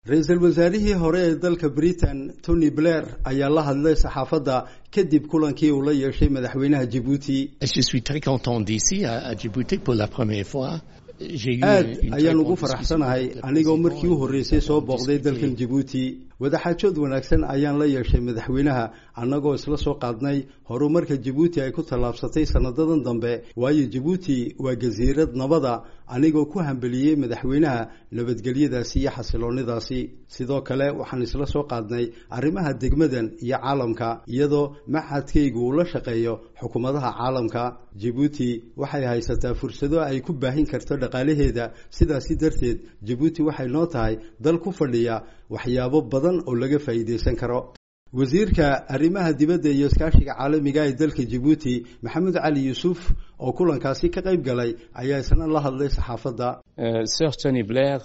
ra-iisul wasaarihii hore ee dalka britain tony blair ayaa la hadlay saxaafadda kadib kulankii uu la yeeshay madaxweynaha jibuuti aad ayaan ugu faraxsanahay anigoo markii u horreysay soo booqday dalkan jibuuti wadaxaajood wanaagsan ayaan la yeeshay madaxweynaha annagoo isla soo qaadnay horumarka jibuuti ay ku tallaabsatay sanadadan dambe waayo jibuuti waa jasiirad nabada anigoo ku hambeliyey madaxweynaha nabadgelyadaasi iyo xasiloonidaasi sidoo kale waxaan isla soo qaadnay arrimaha degmadan iyo caalamka iyadoo maxadkaygu uu la shaqeeyo xukuumadaha caalamka jibuuti waxay haysataa fursado ay ku baahin karto dhaqaalaheeda sidaasi darteed jibuuti waxay noo tahay dal ku fadhiya waxyaabo badan oo laga faa'iidaysan karo wasiirka arrimaha dibadda iyo iskaashiga caalamiga ee dalka jibuuti maxamed cali yuusuf oo kulankaasi ka qayb galay ayaa isna la hadlay saxaafadda sir tony blair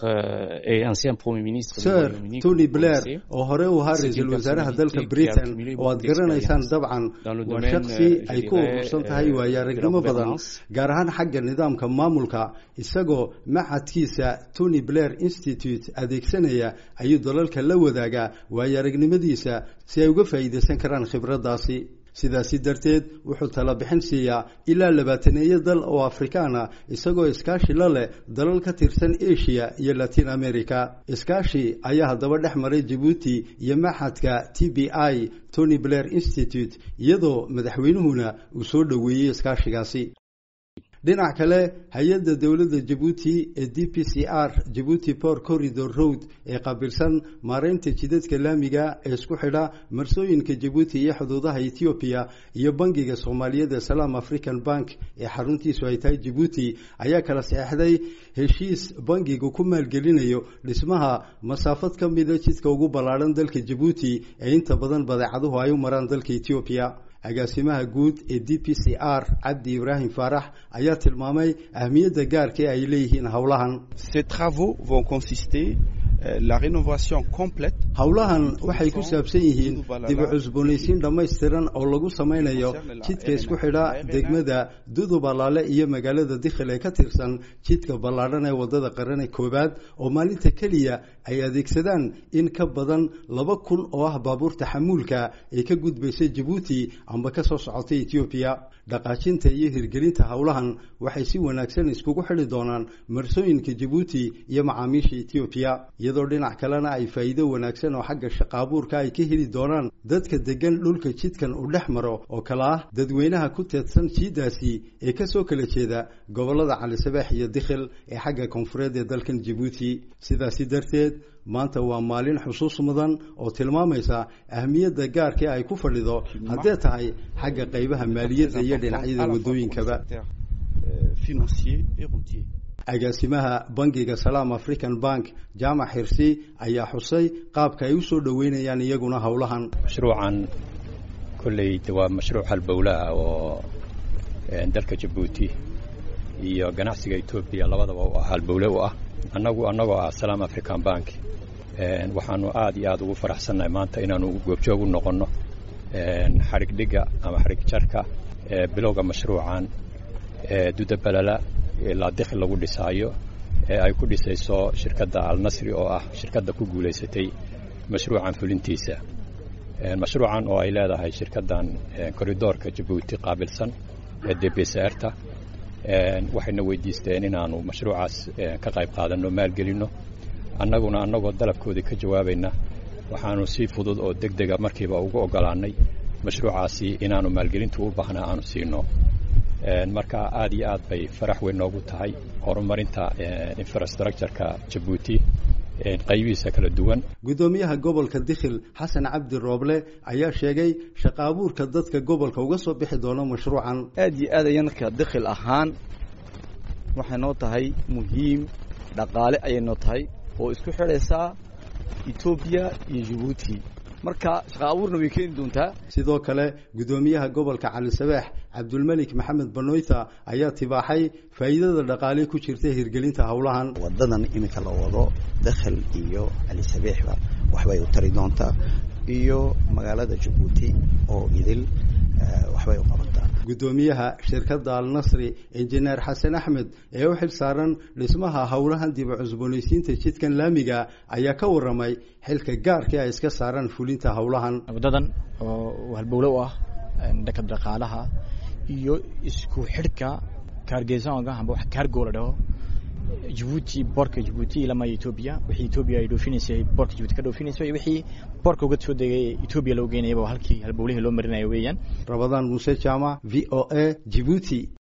sir tony blair oo hore u ahaa ra-iisul wasaaraha dalka britain oo aad garanaysaan dabcan waa shaksi ay ku urursan tahay waayo aragnimo badan gaar ahaan xagga nidaamka maamulka isagoo maxadkiisa tony blair institute adeegsanaya ayuu dalalka la wadaagaa waayo aragnimadiisa si ay uga faa'iidaysan karaan khibraddaasi sidaasi darteed wuxuu tala bixin siiyaa ilaa labaataneeyo dal oo afrikaan ah isagoo iskaashi la leh dalal ka tirsan asia iyo latin america iskaashi ayaa haddaba dhex maray jibuuti iyo maxadka t b i tony blair institute iyadoo madaxweynuhuna uu soo dhoweeyey iskaashigaasi dhinac kale hay-adda dowladda jabuuti ee d p c r jabuuti port corridor road ee qaabilsan maareynta jidadka laamiga ee isku xidha marsooyinka jabuuti iyo xuduudaha ethoobiya iyo bangiga soomaaliyeed ee salaam african bank ee xaruntiisu ay tahay jabuuti ayaa kala saxeixday heshiis bangigu ku maalgelinayo dhismaha masaafad ka mida jidka ugu ballaadhan dalka jabuuti ee inta badan badeecaduhu ay u maraan dalka ethoobiya agaasimaha guud ee d p c r cabdi ibraahim faarax ayaa tilmaamay ahmiyadda gaarka ee ay leeyihiin howlahan howlahan waxay ku saabsan yihiin dib u cusboonaysiin dhammaystiran oo lagu samaynayo jidka isku xidha degmada dudubalaale iyo magaalada dikhil ee ka tirsan jidka ballaadhan ee wadada qarane koowaad oo maalinta keliya ay adeegsadaan in ka badan laba kun oo ah baabuurta xamuulka ee ka gudbaysa jabuuti amba ka soo socotay etoobiya dhaqaajinta iyo hirgelinta howlahan waxay si wanaagsan iskugu xidhi doonaan marsooyinka jabuuti iyo macaamiisha etoobiya iyadoo dhinac kalena ay faa'iido wanaagsan oo xagga shaqaabuurka ay ka heli doonaan dadka degan dhulka jidkan uu dhex maro oo kale ah dadweynaha ku teedsan jiiddaasi ee kasoo kala jeeda gobollada calisabeex iyo dikhil ee xagga koonfureed ee dalkan jabuuti sidaasi darteed maanta waa maalin xusuus mudan oo tilmaamaysa ahmiyadda gaarka ay ku fadhido haddee tahay xagga qaybaha maaliyadda iyo dhinacyada waddooyinkaba agaasimaha bangiga salaam african bank jaamac xirsi ayaa xusay qaabka ay usoo dhoweynayaan iyaguna howlahan mashruucan kolley de waa mashruuc halbowlaah oo dalka jabuuti iyo ganacsiga etoobiya labadaba u ah halbowle u ah annagu annagoo ah salaam african bank waxaanu aad iyo aad ugu faraxsannahay maanta inaanu goobjoog u noqonno xadhig dhigga ama xadhig jarka bilowga mashruucan dudabalala ilaa dikhi lagu dhisaayo ee ay ku dhisayso shirkadda alnasri oo ah shirkadda ku guulaysatay mashruucan fulintiisa mashruucan oo ay leedahay shirkaddan koridoorka jabuuti qaabilsan ee dbsrta waxayna weydiisteen inaanu mashruucaas ka qayb qaadanno maalgelinno annaguna annagoo dalabkoodii ka jawaabayna waxaanu si fudud oo deg dega markiiba ugu oggolaannay mashruucaasi inaanu maalgelintu u baahnaa aanu siino marka aad iyo aad bay farax weyn noogu tahay horumarinta infrastructureka jabuuti qaybihiisa kala duwan guddoomiyaha gobolka dikhil xasan cabdi rooble ayaa sheegay shaqa abuurka dadka gobolka uga soo bixi doono mashruucan aad iyo aad ayanka dikhil ahaan waxay noo tahay muhiim dhaqaale ayay noo tahay oo isku xidhaysaa etoobiya iyo jabuuti marka shaqa abuurna way keeni doontaa sidoo kale guddoomiyaha gobolka calisabeex cabdulmelik maxamed banoyta ayaa tibaaxay faa'iidada dhaqaale ku jirta hirgelinta howlahan wadadan iminka la wado dakhil iyo calisabeexba waxbay u tari doontaa iyo magaalada jabuuti oo idil waxbay u qabataa guddoomiyaha shirkadda alnasri injineer xasan axmed ee u xil saaran dhismaha howlahan dib u cusboonaysiinta jidkan laamiga ayaa ka waramay xilka gaarkii ay iska saaraan fulinta howlahan waddadan oo halbowle u ah dhanka dhaqaalaha iyo isku xidhka kaargeesaonga amba wax kaargo la dhaho jabuuti boorka jabuuti ilama etoobiya wixii etoobiya ay dhoofinaysay boorka jabuuti ka dhoofinayso iyo wixii boorka uga soo degay etoobiya loo geynayaba halkii halbowlihii loo marinayo weeyaan rabadaan muuse jaamac v o a jibuuti